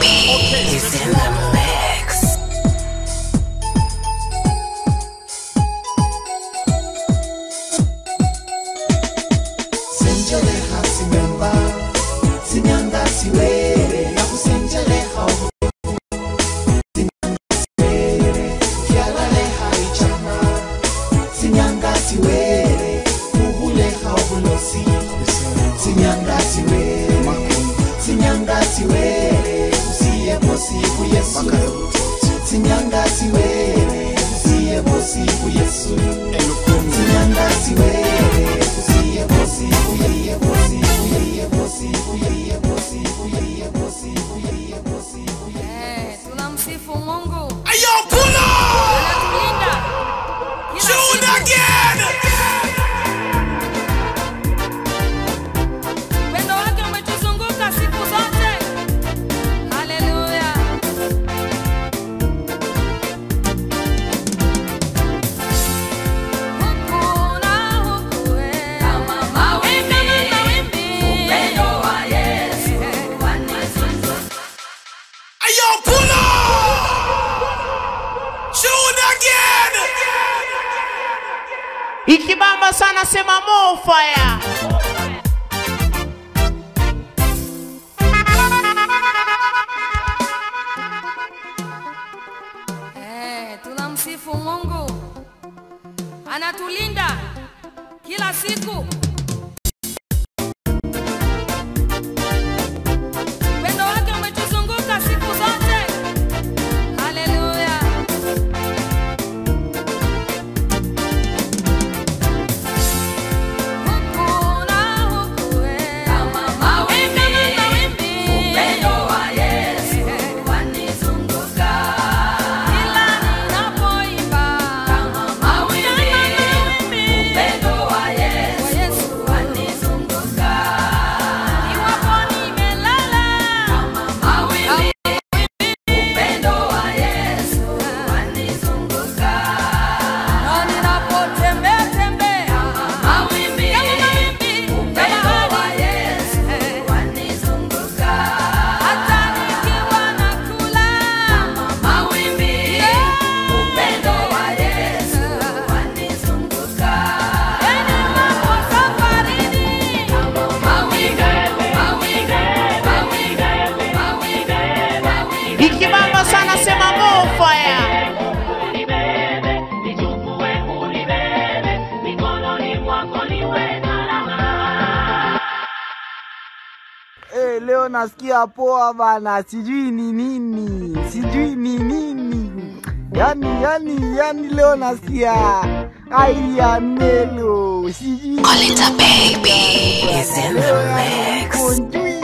baby is in the mix. senjeleha simemba sinyanga siwere nakusenjeleha sinyanga siwere kyalaleha ichama sinyanga siwere uhuleha obulosi sinyanga siwere sinyanga siwere usiye posiku yesu sinyanga siwere usiye posiku yesu sinyanga siwere usiye posiku yeye posiku yeye posiku yeye posiku yeye posiku yeye posiku Eh, tunamsifu Mungu Ayo, pull up! anatulinda kila Tune siku. again! Upendo wake umetuzunguka siku zote. Haleluya. Huku na huku, eh. Kama mawimbi, upendo wa Yesu wanizunguka. Ayo, pull up! Tune again! Ikibamba sana sema more fire. Eh, tunamsifu Mungu anatulinda kila siku. Upendo wake umetuzunguka siku zote. Haleluya. Huku na huku, eh. Kama mawimbi, upendo wa Yesu wanizunguka. Kila ninapoimba, kama mawimbi, upendo wa Yesu wanizunguka. Iwapo nimelala, kama mawimbi, upendo wa Yesu wanizunguka. Na ninapotembea tembea, mawimbi, upendo wa Yesu wanizunguka. Hata nikiwa nakula, mawimbi, upendo wa Yesu wanizunguka. Yani mambo safarini, mawimbi, mawimbi, mawimbi, mawimbi, mawimbi. Ikibamba sana sema more fire. Eh, leo nasikia poa bana, sijui ni nini, sijui ni nini. Yani, yani, yani leo nasikia aiya melo, sijui Colita baby is in the mix. konjuile.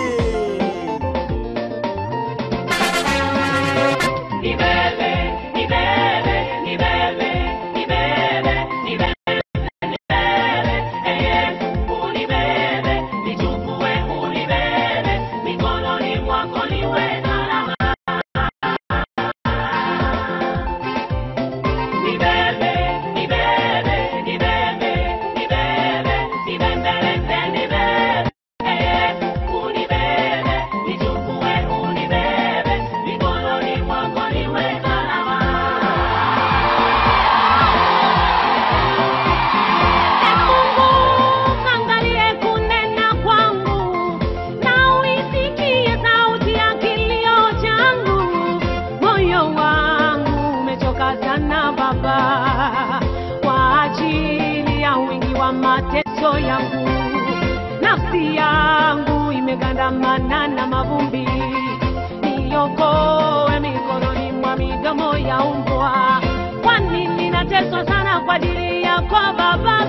Angalie kunena kwangu na uisikie sauti ya kilio changu. Moyo wangu umechoka sana Baba, kwa ajili ya wingi wa mateso yangu. Nafsi yangu imegandamana na mavumbi, niokoe mikononi mwa midomo ya mbwa. Kwani ninateswa sana kwa ajili yako Baba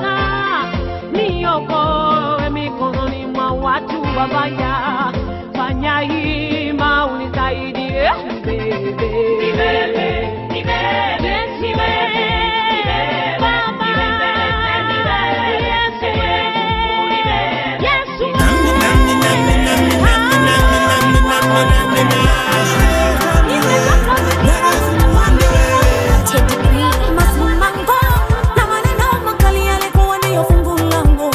niokoe mikononi mwa watu wabaya, fanya hima unisaidie bebe. Yes, we. Baba. Yes, we. Yes, we. Masimango na maneno makali yalikuwa ndiyo fungu langu.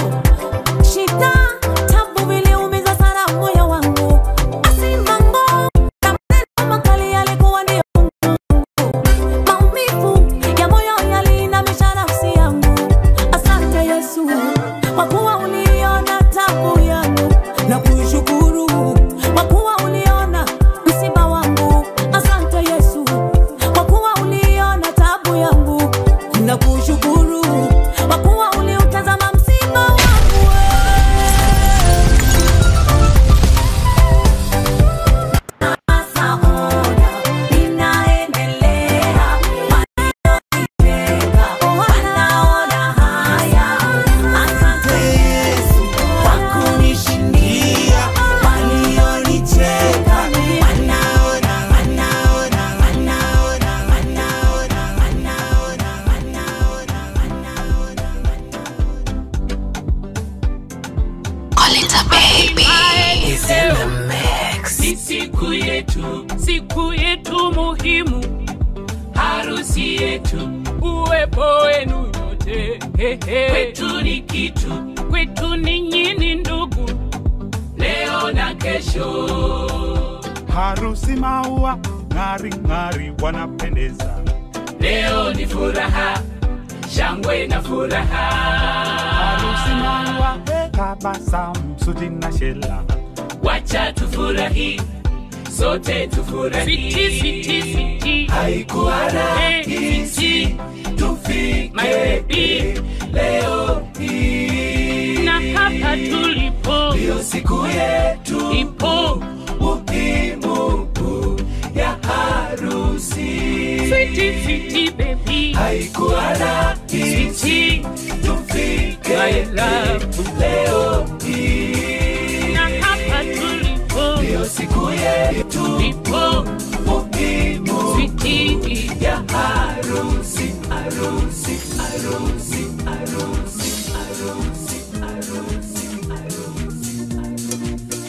Shida, tabu viliumiza sana moyo wangu. Masimango yetu, siku yetu muhimu, harusi yetu, uwepo wenu nyote kwetu ni kitu, kwetu ninyi ni ndugu, leo na kesho. harusi maua ng'ari ng'ari wanapendeza Leo ni furaha, shangwe na furaha. harusi maua tabasamu suti na shela Wacha tufurahi, sote tufurahi. Siti, siti, siti. Haikuwa rahisi tufike My baby. leo hii, na hapa tulipo ndio siku yetu ipo muhimu ya harusi. Sweetie, sweetie, baby. Haikuwa rahisi tufike My love. leo hii, na hapa tulipo ndio siku yetu ipo muhimu Sweetie. ya harusi, harusi, harusi, harusi, harusi, harusi, harusi.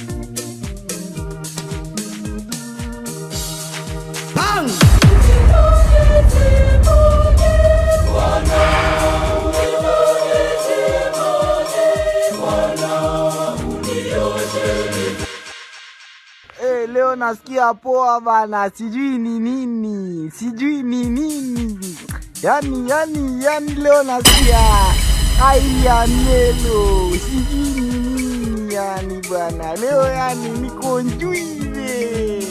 Eh, leo nasikia poa bana, sijui ni nini, sijui ni nini. Yani, yani, yani leo nasikia aiya nelo, sijui ni nini yani bwana. Leo yani niko njuive.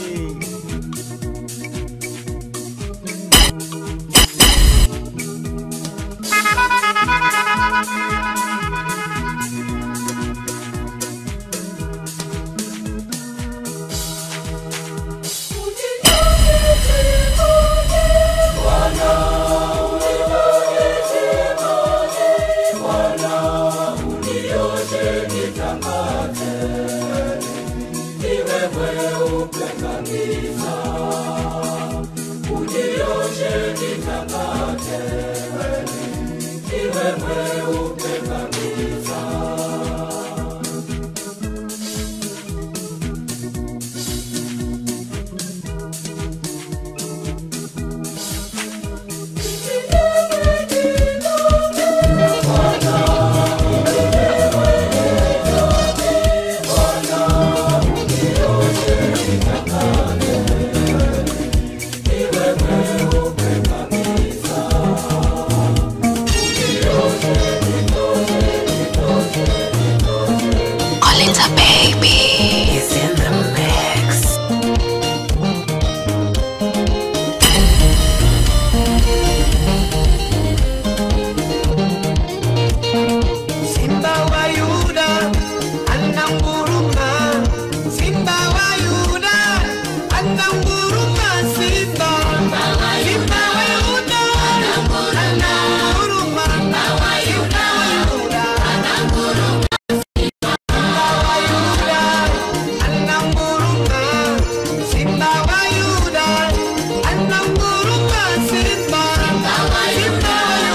Olinda baby is in the mix. Simba wa Yuda ananguruma, Simba wa Yuda ananguruma, Simba Simba wa Yuda ananguruma, Simba wa Yuda ananguruma, Simba wa Yuda ananguruma, Simba wa Yuda ananguruma, Simba Simba wa Yuda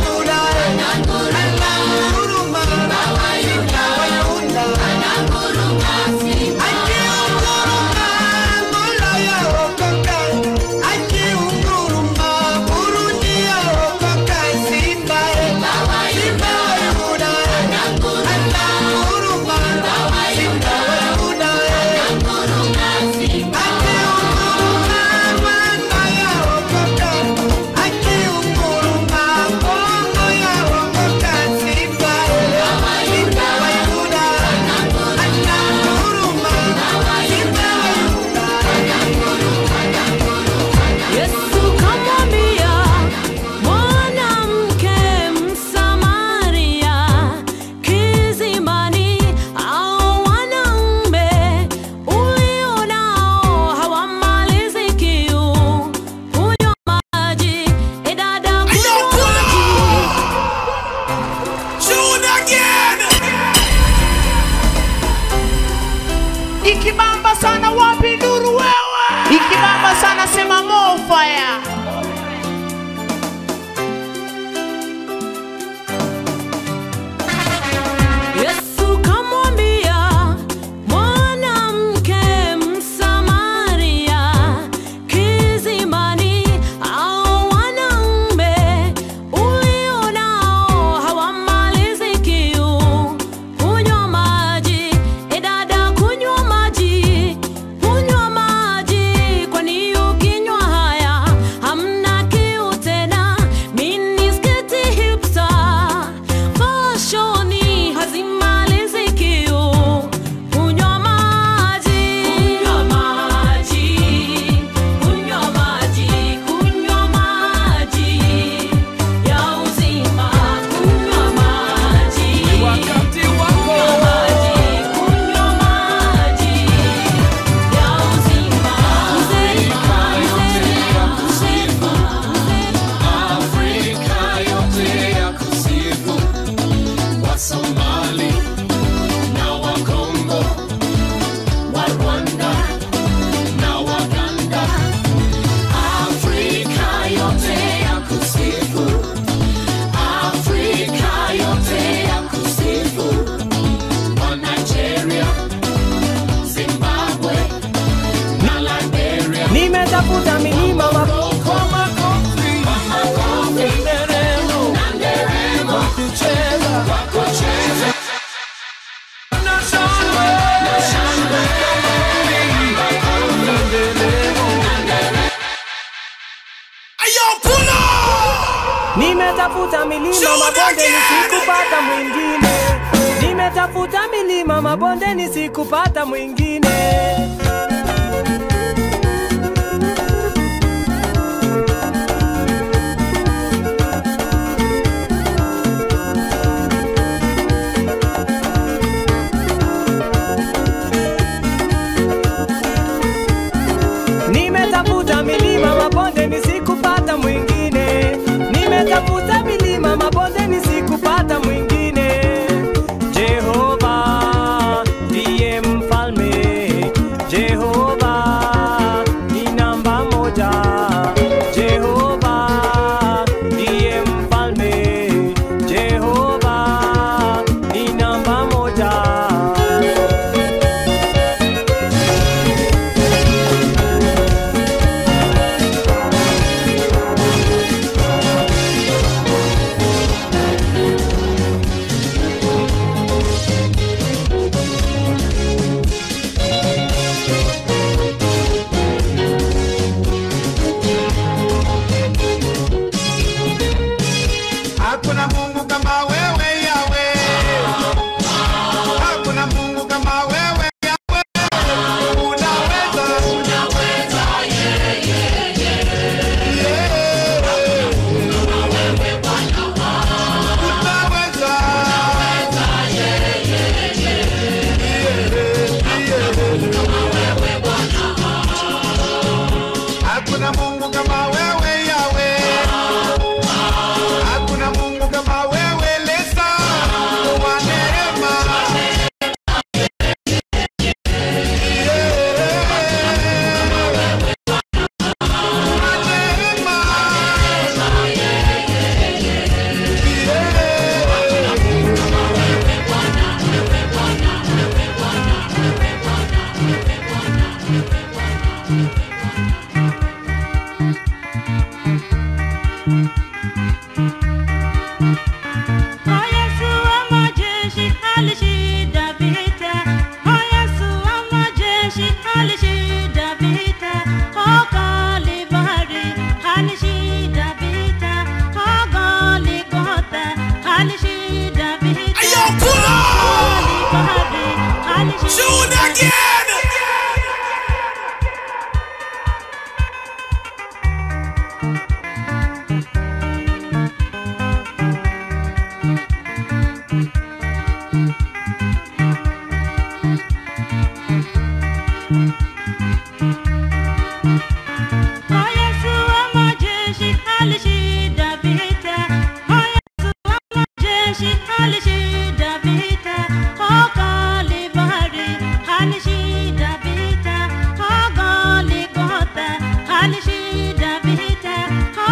Yesu kamwambia mwanamke Msamaria kizimbani, au wanaume ulio nao hawamalizi kiu kunywa maji, e dada kunywa maji. Tune again. Ikibamba sana wapi nuru wewe? Ikibamba sana sema more fire. Yesu kamwambia mwanamke Msamaria Nimetafuta milima mabonde nisikupata mwingine, nimetafuta milima mabonde nisikupata mwingine. Nimetafuta milima mabonde nisikupata mwingine, nimetafuta milima mabonde nisikupata mwingine. Jehova ndiye mfalme, Jehova ni namba moja. Jehova ndiye mfalme, Jehova ni namba moja. Hakuna Mungu kama wewe Yawe, hakuna Mungu kama wewe Yawe, unaweza, unaweza Hakuna Mungu kama wewe Yawe, hakuna Mungu kama wewe Lesa wa neema. O Yesu wa majeshi alishinda vita. O Yesu wa majeshi alishinda vita. O Kalvari alishinda vita. O Golgotha alishinda vita. Ayo, pull up! Kalvari alishinda Shoot again! O Yesu wa majeshi alishinda vita. O Yesu wa majeshi alishinda vita. O Kalvari alishinda vita. O Golgotha alishinda vita. O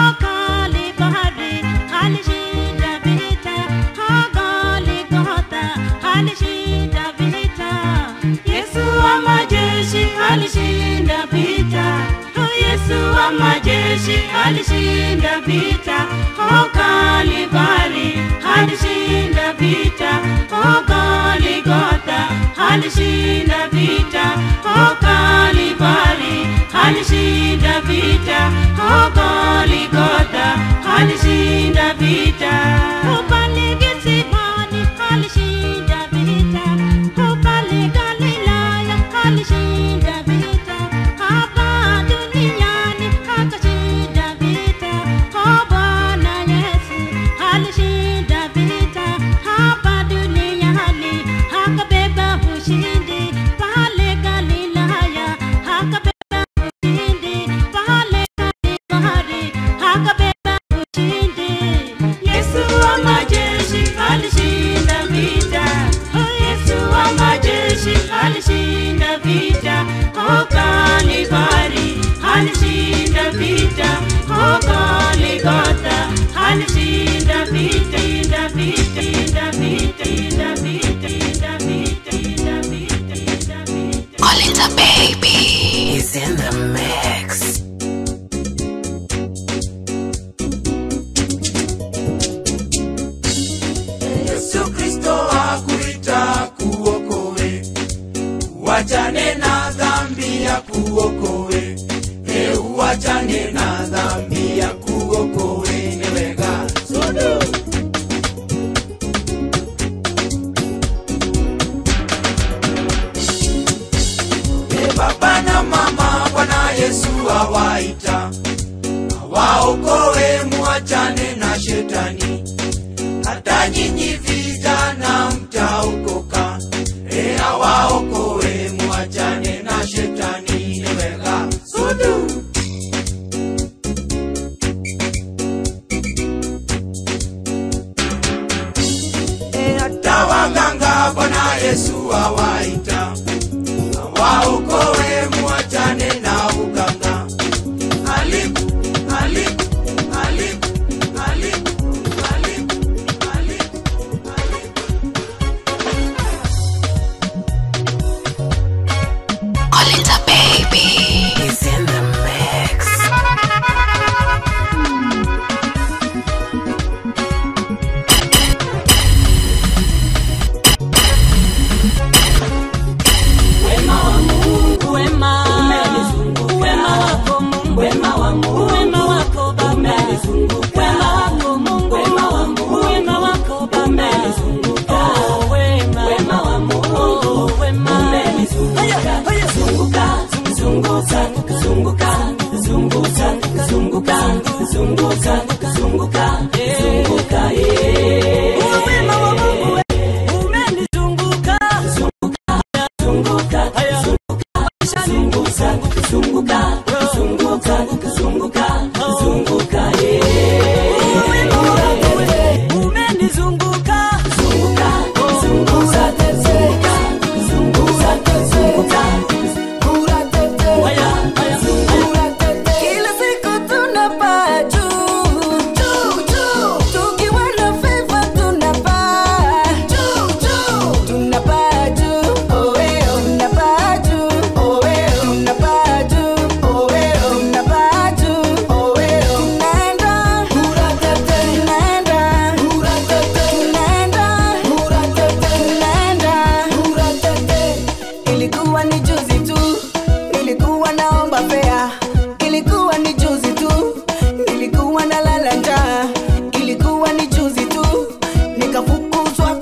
Kalvari alishinda vita. O Golgotha alishinda vita. Yesu wa majeshi alishinda vita. O Yesu wa majeshi alishinda vita. O Kalvari alishinda vita. O Golgotha alishinda vita. O Kalvari alishinda vita. O Golgotha alishinda vita. O pale Getsemani alishinda vita. O pale Galilaya alishinda vita. Hapa duniani akashinda vita. O Bwana Yesu alishinda vita. Hapa duniani akabeba ushindi. Pale Galilaya akabeba ushindi. Pale Kalvari akabeba ushindi. Yesu wa majeshi alishinda vita. Oh, Yesu wa majeshi alishinda vita. Oh, Kalvari alishinda vita. Oh, Golgotha alishinda vita. Inda vita, inda vita, inda vita, inda vita, inda vita, inda vita. Olinda baby is in the mix. Yesu Kristo akuita kuokoe, uachane na dhambi ya kuokoe, e uachane na dhambi ya kuokoe, ni wega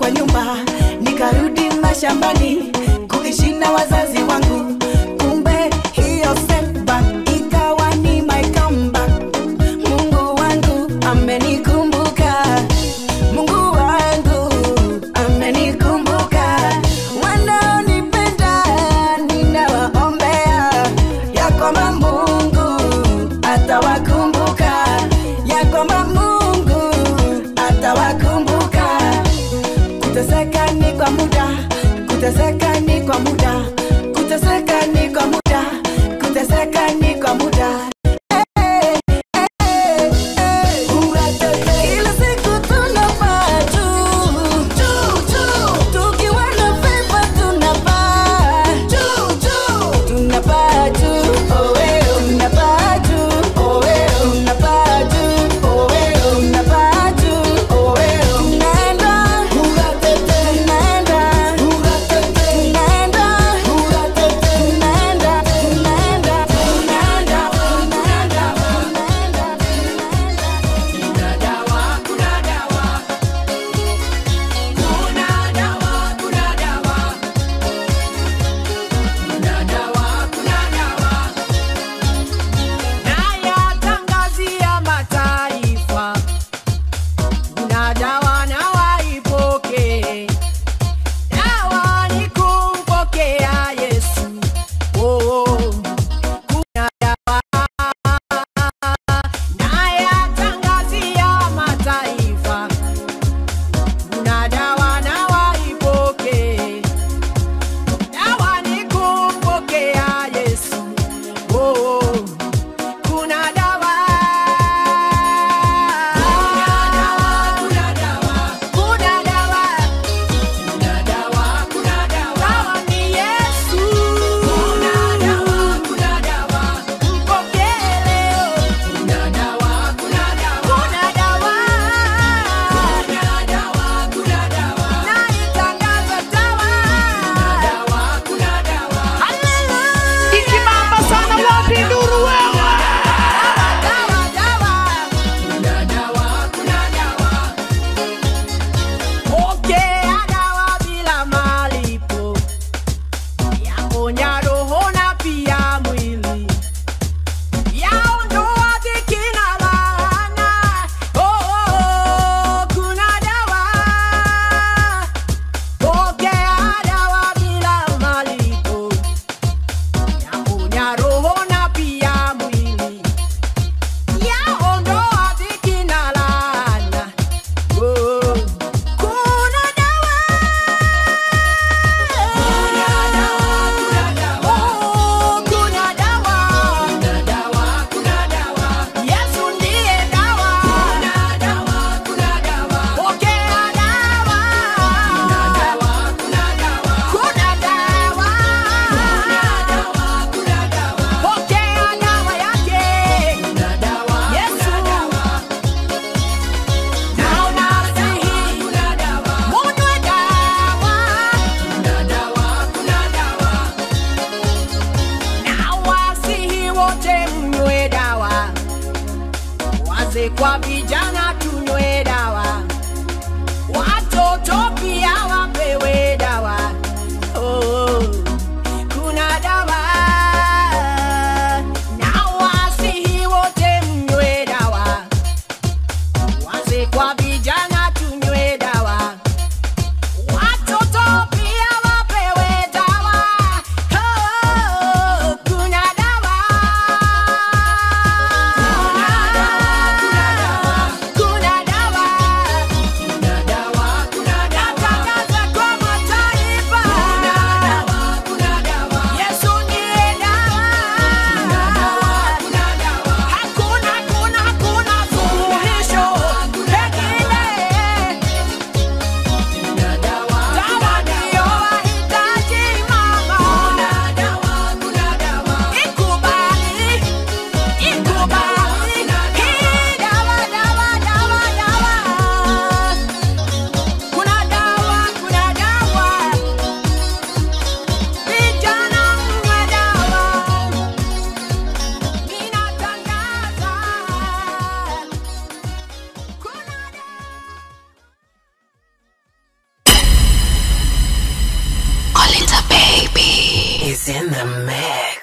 kwa nyumba nikarudi mashambani kuishi na wazazi wangu kumbe hiyo setback ikawa ni my comeback mungu wangu amenikumbuka mungu wangu amenikumbuka wanaonipenda ninawaombea ya kwamba mungu atawakumbuka ya kwamba mungu atawakumbuka kuteseka ni kwa muda kuteseka ni kwa muda kuteseka ni kwa muda kuteseka ni kwa muda kila siku tunapaa juu, juu, juu. Tukiwa na fever tunapaa juu, juu. Tunapaa juu, oh, eh, oh. Tunapaa juu, oh, eh, oh. Tunapaa juu, oh, eh, oh. Tunapaa juu, oh, eh, oh. Tunaenda, tunaenda, tunaenda, Lolita baby is in the mix.